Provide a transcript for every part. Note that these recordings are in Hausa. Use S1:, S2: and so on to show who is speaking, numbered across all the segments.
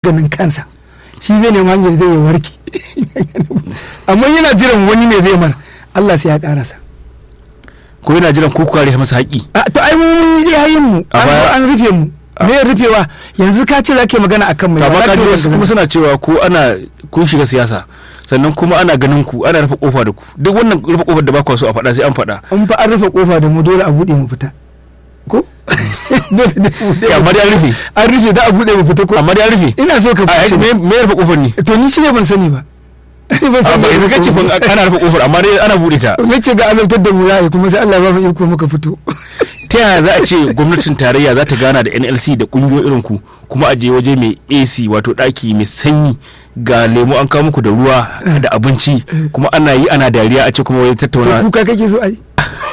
S1: ganin kansa shi zai nema hanyar zai warke amma yana jiran wani ne zai mar Allah sai ya karasa
S2: ko yana jiran ko kare masa haƙi
S1: a to ai mun yi hayin mu an zo an rufe mu me ya rufewa yanzu ka ce zake magana akan mai
S2: amma
S1: ba za
S2: ka
S1: ka
S2: ji
S1: yi
S2: wasu
S1: magana.
S2: kuma suna cewa ko ana kun shiga siyasa sannan kuma ana ganin ku ana rufe kofa da ku duk wannan rufe kofar da ba ku so a faɗa sai an faɗa
S1: in fa an rufe kofa da mu dole a bude mu fita ko dole da mu bude
S2: Ya, amma dai an rufe
S1: an rufe da a bude mu fita ko
S2: amma dai an rufe
S1: ina so ka
S2: a
S1: fice
S2: me me rufe kofar ne
S1: to ni shi ne ban sani ba ban
S2: a
S1: sani
S2: ba yanzu kace kun ana rufe kofar amma dai ana bude ta
S1: nace ga azabtar da mu yayi kuma sai Allah ya ba mu iko muka fito
S2: ta yaya za a ce gwamnatin tarayya za ta gana da nlc da kungiyoyi irin ku kuma a je waje mai ac wato daki mai sanyi ga lemu an kawo muku da ruwa da abinci kuma ana yi ana dariya a ce kuma wai
S1: to
S2: tattauna
S1: kuka kake so ai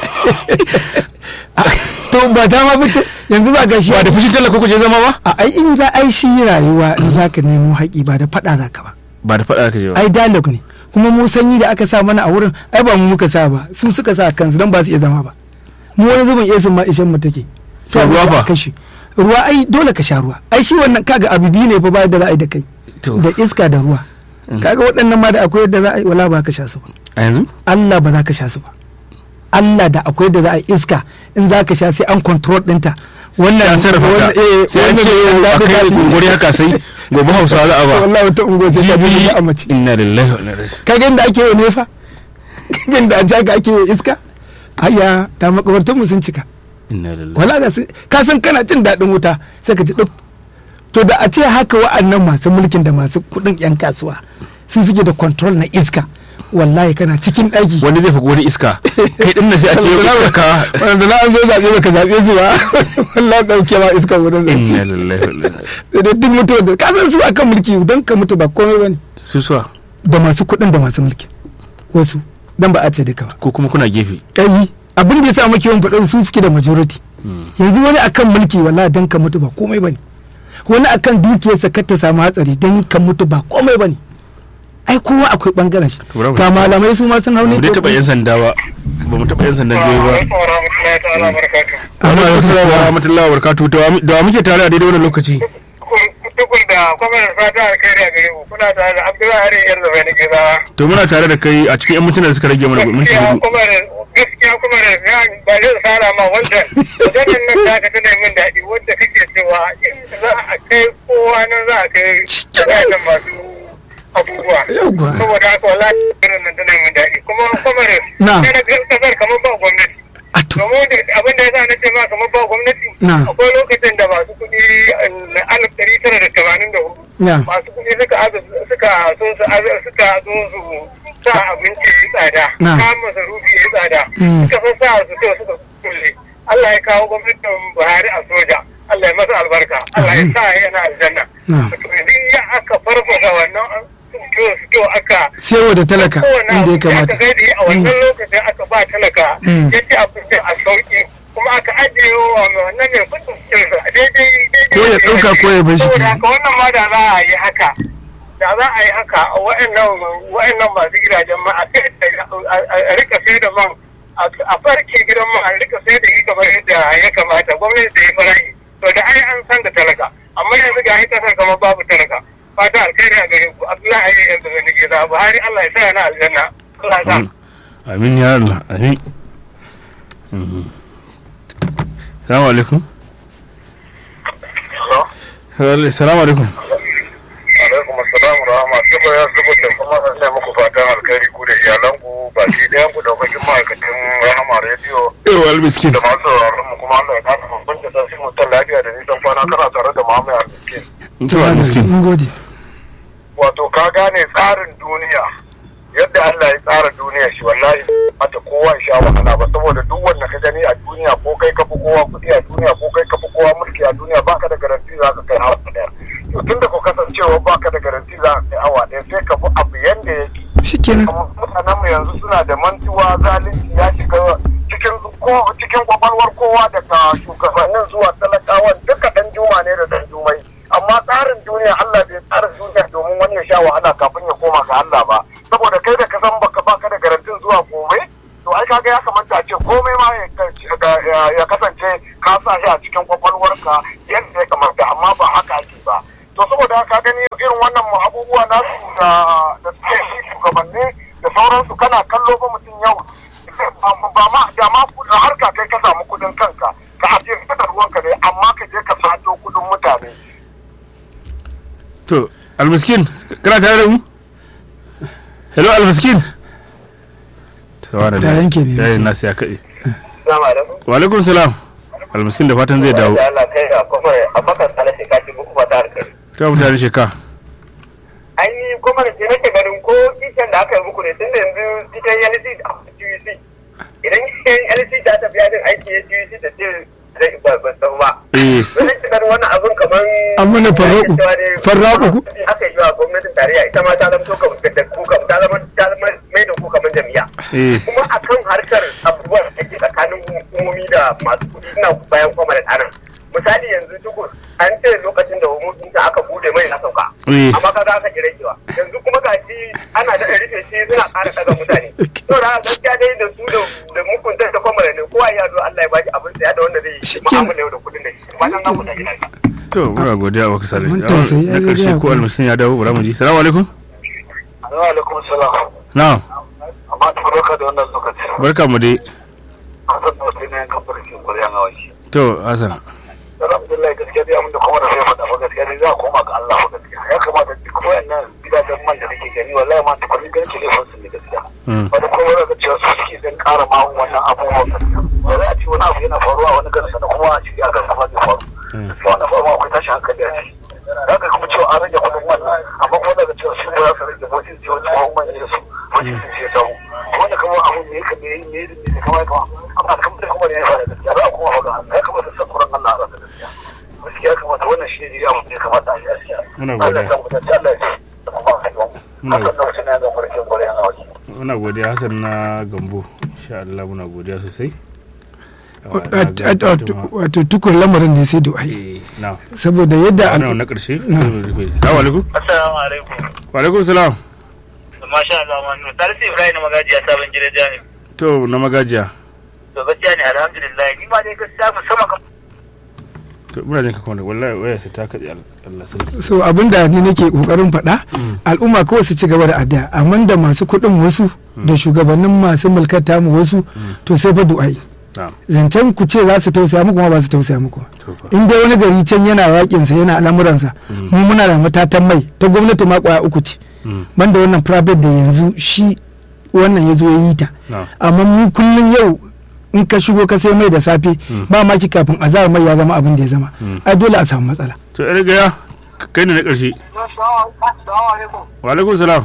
S1: to ba ta ma fice yanzu ba gashi
S2: ba da fushin talaka kuje zama ba
S1: a ai in za ai shi rayuwa in za ka nemo haƙi ba da faɗa za ka ba
S2: ba da faɗa ka je ba
S1: ai dialogue ne kuma mu sanyi da aka sa mana a wurin ai ba mu muka sa ba su suka sa kansu don ba su iya zama ba mu wani zubin esin ma ishen mu take
S2: To ruwa
S1: mu
S2: fa?
S1: kashe ruwa ai dole ka sha ruwa ai shi wannan kaga abu biyu ne fa ba da za a yi da kai
S2: to
S1: da iska da ruwa kaga waɗannan ma da akwai yadda za a yi wala ba ka sha su ba
S2: a yanzu
S1: Allah ba za ka sha su ba Allah da akwai da za a yi iska in za ka sha sai an control ɗinta wannan
S2: ya sarrafa
S1: wannan-
S2: ta
S1: eh,
S2: sai an
S1: wannan
S2: ce
S1: mai
S2: a
S1: daɗi
S2: kai
S1: daɗi.
S2: gunguri haka sai gobe hausawa za a ba
S1: wallahi wata ungo sai ta bi
S2: jibi
S1: a mace
S2: inna lillahi wa inna ilaihi
S1: ka ga inda ake yi nefa ka ga inda a jaka ake yi iska hayya ta makabartun mu sun cika
S2: inna lillahi
S1: wala da su ka san kana jin daɗin wuta sai ka ji duk to da a ce haka wa'annan masu mulkin da masu kuɗin yan kasuwa su suke da control na iska wallahi kana cikin ɗaki
S2: wani zai faɗi wani iska kai din nan sai a ce yau iska ka
S1: wanda na an zo zaɓe baka zaɓe su ba wallahi ɗauke ma iska wurin
S2: inna
S1: zaɓe
S2: lillahi wa inna ilaihi
S1: sai dai duk mutuwar da ka san su akan mulki don ka mutu ba komai ba ne
S2: su suwa
S1: da masu kuɗin da masu mulki wasu dan ba a ce duka ba
S2: ko kuma kuna gefe
S1: kai abin da ya sa muke yawan faɗin su suke da majority yanzu wani akan mulki wallahi dan ka mutu ba komai bane wani akan dukiyarsa kar ta samu hatsari dan ka mutu ba komai bane ai kowa akwai bangaren shi
S2: To, rabu.
S1: ga malamai su ma sun hau
S2: ba
S1: ne
S2: mu dai taɓa yan sanda ba ba mu taɓa yan sandan jihohi ba
S1: amma
S2: Assalamu wa rahmatullahi wa barakatuhu da wa- da wa muke tare a daidai wannan lokaci
S3: tukun da kwamar fata alkhairi a gare ku kuna tare da abdullahi harin yar zaba na gezawa
S2: to muna tare da kai a cikin yan mintuna da suka rage mana minti
S3: gaskiya
S2: hudu
S3: kuma da gaskiya kuma da ya ba zai tsara ma wanda wajen nan ta ka tana min daɗi wanda kake cewa in za a kai kowa nan za a kai wajen masu abubuwa
S1: Yawwa.
S3: saboda haka wallahi irin nan tana min daɗi kuma kuma da
S1: Na.
S3: kada kasar kamar ba gwamnati
S1: a to
S3: domin da abin da ya sa na ce ma kamar ba gwamnati
S1: Na.
S3: akwai lokacin da masu kuɗi na alif ɗari tara da tamanin da hudu
S1: Na.
S3: masu kuɗi suka azu suka so su azu suka zo su sa abinci ya tsada
S1: Na.
S3: kayan masarufi ya tsada
S1: Mm.
S3: suka so sa su to suka kulle Allah ya kawo gwamnatin Buhari a soja Allah ya masa albarka Allah ya sa yana aljanna
S1: Na.
S3: to idan ya aka farfasa wannan to to aka
S1: sai da talaka
S3: kowane
S1: inda ya
S3: abu da
S1: kamata
S3: aka gaida a wannan lokacin aka ba talaka
S1: Mm.
S3: ya ce abinci a sauki kuma aka ajiye wa mai wannan ne kudin cinsa daidai daidai
S1: Ko ya ɗauka ko ya bar shi
S3: saboda
S1: kenan.
S3: haka wannan ma da za a yi haka da za a yi haka a wa'annan wa'annan masu gidajen ma a sai da- a- a a rika sai da man a- a farke gidan man a rika sai da shi kamar yadda ya kamata gwamnati da ya farashi to da ai an san da talaka amma yanzu ga ita san kamar babu talaka fata alkhairi a gare ku abdullahi ayi yanzu da nake da buhari allah ya sa yana aljanna allah ya sa
S2: amin ya Allah amin Mhm. salamu alaikum salamu alaikum
S3: alaikum assalam rahama tuba ya zuba da kuma ina muku fatan alkhairi ku da iyalanku baki ɗayan ku daukakin ma'aikatan rahama rediyo
S2: ewa albiskin
S3: da masu sauraron mu kuma Allah ya kasa mu bunta sai mutan lafiya da nisan kwana kana tare da Muhammad Almiskin
S2: to albiskin
S1: mun gode
S3: wato ka gane tsarin duniya yadda Allah ya tsara duniya shi wallahi mata kowa ya sha wahala ba saboda duk wanda ka gani a duniya ko kai ka fi kowa kuɗi a duniya ko kai ka fi kowa mulki a duniya baka da garanti za ka kai awa ɗaya to tunda ko kasancewa baka da garanti za ka kai awa ɗaya sai ka bi abu yanda yake
S1: shikenan
S3: mutanen mu yanzu suna da mantuwa zalunci ya shiga cikin ko cikin kwakwalwar kowa daga shugabannin zuwa talakawan duka dan juma ne da dan jumai amma tsarin duniya Allah bai tsara duniya domin wani ya sha wahala kafin ya koma ga Allah ba saboda kai da ka san baka baka da garantin zuwa gobe to ai kaga ya kamata a ce komai ma ya- ya kasance ka sa shi a cikin kwakwalwarka yadda ya kamata amma ba haka ake ba to saboda haka gani irin wannan mu abubuwa nasu da da suke yi shugabanni da sauransu kana kallo ba mutum yau ba ma da ma kudin harka kai ka samu kudin kanka ka ajiye da ruwanka ne amma ka je ka sato kudin mutane
S2: to almiskin kana tare da mu hello almiskin tawana
S1: Ta yanke ne.
S2: da nasu ya kaɗe
S3: Assalamu alaikum.
S2: wa alaikum salam almiskin da fatan zai dawo
S3: Da Allah kai a kofar a bakar tsala sai ka ci buku ba ta harkar.
S2: ta mutane sheka
S3: An yi kuma da nake ganin ko kishin da aka yi muku ne tun da yanzu ita LC da QC. Idan LC ta tafi yajin aiki ya QC ta ce zai ba ba sau ba.
S2: eh
S3: Wani ganin wannan abun kamar.
S1: An mana farraƙu. Farraƙu ku?
S3: Aka yi wa gwamnatin tarayya ita ma ta zama to kamar da ku kamar ta zama ta zama mai da ku kamar jami'a.
S2: eh
S3: kuma akan harkar abubuwan da ke tsakanin hukumomi da masu kuɗi suna bayan kwamar tsarin misali yanzu tukur an ce lokacin da hukumomin da aka bude mai na sauka
S2: Eh.
S3: amma kaga aka ji ragewa yanzu kuma ga shi ana da rufe shi suna ƙara ɗaga mutane to da gaskiya dai da su da da mukunta da kwamar ne kowa ya zo Allah ya bashi abin saya da wanda zai yi
S1: Shikin-
S3: mu'amala yau da kuɗin da shi wannan na kuɗa gida
S2: to muna godiya wa kasale
S1: Mun tausayi,
S2: na
S1: ai,
S2: karshe
S1: zai
S2: ko
S1: haƙuri.
S2: almiskin ya dawo bara mu ji salamu alaikum
S3: Assalamu alaikum salam
S2: na'am
S3: amma ta barka da wannan lokaci
S2: barka mu dai
S3: hasan da wasu ne kan barkin ƙwaryan hawa shi
S2: to hasan
S3: alhamdulillah gaskiya dai abin da kuma da sai faɗa fa gaskiya dai za a koma ga Allah fa gaskiya ya kamata duk wayannan gidajen man da nake gani wallahi ma tukunin ganin telefon su ne gaskiya
S2: Mm.
S3: wani kuma wani ga cewa su suke dan ƙara ma wannan abubuwan gaskiya ba za a ce wani abu yana faruwa wani garin sana kuma a ciki a garin fa zai faru
S2: Mm.
S3: ba wannan faruwa akwai tashin hankali a ciki za ka kuma cewa an rage kuɗin wannan amma kuma daga cewa su ba za su rage wajen ce wani tsohon man ne su wajen su ce sau wanda kuma abu ne ka ne ne ne kama kama amma kamar da kuma ne ya fara gaskiya za a kuma faga ya kamata san kuran Allah a rasa gaskiya gaskiya kamata wannan shi ne abu ne kamata a yi gaskiya
S2: Muna
S3: Allah
S2: godiya.
S3: ya san mutunci Allah ya ce da kuma a yi
S2: Muna
S3: hakan da wasu ne ga farkin kwarai a wajen
S2: muna godiya hasan na gambo insha Allah muna godiya sosai
S1: Wat- wat- wat- wato tukur lamarin ne sai du'ai
S2: eh na
S1: saboda yadda
S2: wannan
S1: al-
S2: na karshe
S1: Na.
S2: sai mu rufe. salamu alaikum
S3: Assalamu alaikum
S2: wa alaikum salam
S3: masha Allah manu Salisu Ibrahim na magajiya sabon gidan jami'a
S2: to na magajiya
S3: to gaskiya ne alhamdulillah ni ma dai gaskiya musamman kan
S2: to muna jin ka kuma wallahi waya sai ta kaɗe al- Allah sarki
S1: so abinda ni nake kokarin faɗa
S2: Mm.
S1: al'umma kawai su ci gaba da addu'a amma da masu kuɗin wasu da shugabannin masu mulkar tamu wasu to sai fa du'ai
S2: na'am
S1: zancen ku ce za su tausaya muku ma ba su tausaya muku ba.
S2: to fa
S1: in dai wani gari can yana yakin sa yana al'amuransa
S2: Mm.
S1: mu muna da matatan mai ta gwamnati ma kwaya uku ce
S2: Mm.
S1: banda wannan private da yanzu shi wannan ya zo ya yi ta
S2: na'am
S1: amma mu kullum yau in ka shigo ka sai mai da safe
S2: Mm.
S1: ba ma ki kafin azar mai ya zama abin da ya zama
S2: Mm.
S1: ai dole a samu matsala
S2: to ya riga ya kai ne na karshe
S3: Assalamu alaikum
S2: wa alaikum salam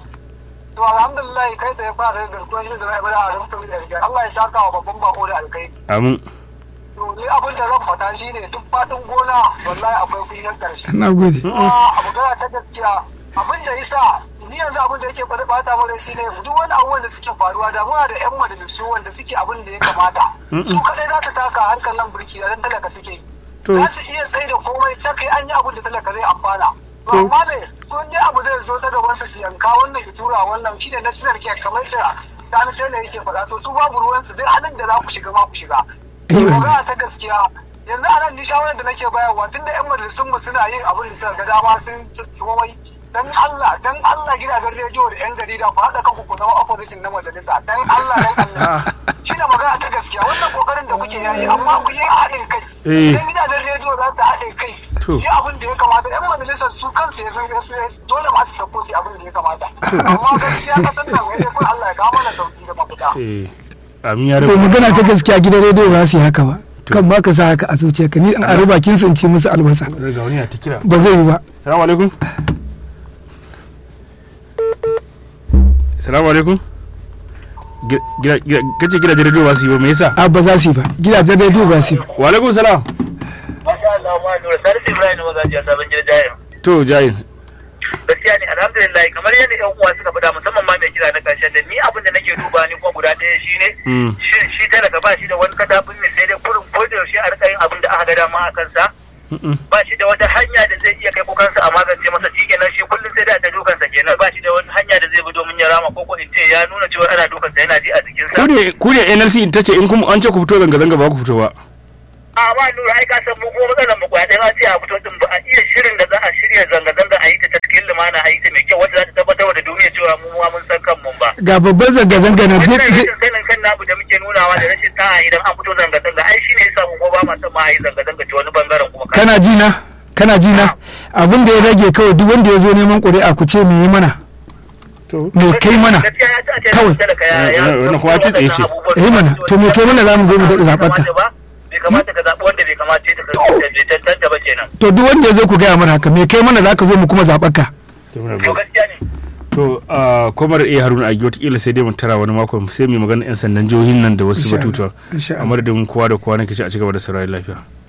S3: to alhamdulillah kai tsaye fara da garkuwar yin da na ibada a rumfin da riga Allah ya saka wa babban bako da alkai
S2: amin
S3: to ni abin da zan faɗa shine duk faɗin gona wallahi akwai kunyar ƙarshe
S1: na gode
S3: kuma abu gana ta gaskiya abin da yasa ni yanzu abin da yake bada bata mana shine duk wani abubuwan da suke faruwa da muna da yan majalisu wanda suke abin da ya kamata su kadai za su taka harkar nan burki da dan talaka suke yi
S1: To.
S3: za su iya tsaye da komai sai an yi abin da talaka zai amfana to
S1: To.
S3: amma ne sun yi abu zai zo ta gaban su su yanka wannan ya tura wannan shine na sinar ke kamar da sani sai yake faɗa to su babu ruwan su duk halin da za ku shiga ma ku shiga
S1: Eh,
S3: magana ta gaskiya yanzu a nan ni shawarar da nake bayarwa tun da yan majalisun mu suna yin abin da suka ga dama sun komai dan Allah dan Allah gidajen rediyo da yan jarida ku haɗa kanku ku zama opposition na majalisa dan Allah dan Allah shi ne magana ta gaskiya wannan kokarin da kuke yayi amma ku yi haɗin kai
S2: Eh.
S3: idan gidajen rediyo za su haɗe kai
S2: To.
S3: yi abin da ya kamata yan majalisar su kansu ya san dole ma su sako su yi abin da ya kamata amma gaskiya ka san nan wai kun Allah ya kawo mana sauki da mafita
S2: eh amin ya
S1: to
S2: rabu
S1: magana ta gaskiya gidan rediyo ba su yi haka ba
S2: To.
S1: kan ba ka sa haka a zuciyarka ni in a ruba kin sun ci musu albasa
S2: ga wani ya ta kira
S1: ba zai yi ba
S2: salamu alaikum salamu alaikum Gi- gida- gida- kace gidajen rediyo ba su yi ba me yasa
S1: a ba za su yi ba gidajen rediyo ba su yi ba
S2: wa alaikum salam
S3: Masha Allah ma nura Salisu Ibrahim na magajiya sabon gidan jahil.
S2: to jayin
S3: Gaskiya ne alhamdulillah kamar yadda ƴan uwa suka faɗa musamman ma mai kira na ƙarshen da ni abin da nake duba ni kuma guda ɗaya shine
S2: Mm.
S3: shin shi talaka ba shi da wani katafin ne sai dai kurin ko da yaushe a rika yin abin da aka ga dama a kansa
S2: Mm-mm.
S3: ba shi da wata hanya da zai iya kai kukansa a magance masa shi kenan shi kullum sai da ta dukansa kenan ba shi da wani hanya da zai bi domin ya rama ko ko in ce ya nuna cewa ana dukansa yana ji a jikinsa.
S2: ku ne ku ne NLC ta ce in kuma an ce ku fito zanga zanga ba ku fito ba
S3: a ba nura ai ka san mu kuma matsalar mu kwaya ɗaya ma ce a fito din ba a iya shirin da za a shirya zanga-zanga a yi ta ta amana a yi ta mai kyau wanda za ta tabbatar da duniya cewa mu ma mun san kanmu ba
S1: ga babban zanga-zanga na
S3: wannan
S1: duk-
S3: rashin sanin kan namu da muke nunawa da rashin ta'a idan an fito zanga-zanga ai shine yasa mu ko ba ma son ma a yi zanga-zanga ta wani bangaren kuma kan
S1: kana ji na kana ji na abin da ya rage kawai duk wanda ya zo neman ƙuri'a ku ce me yi mana
S2: to
S1: me kai mana
S3: gaskiya ya ci a ce
S1: Kawai.
S3: talaka ya ya
S2: Wannan- wannan kuma ta tsaye ce.
S1: Eh mana, to me kai mana za mu zo mu daɗa zaɓar ka?
S3: bai kamata ka zaɓi wanda bai kamata ya ta tantance ba kenan
S1: to duk wanda ya zo ku gaya mana haka me kai mana za ka zo mu kuma zaɓar ka
S2: to muna
S3: to
S2: gode.
S3: gaskiya ne
S2: to a kwamar iya haruna a wataƙila sai dai mu tara wani mako sai mai magana 'yan sandan jihohin nan da wasu
S1: Insha Allah,
S2: batutuwa
S1: insha
S2: a
S1: Allah.
S2: madadin kowa da kowa nake ci a cigaba da saurari lafiya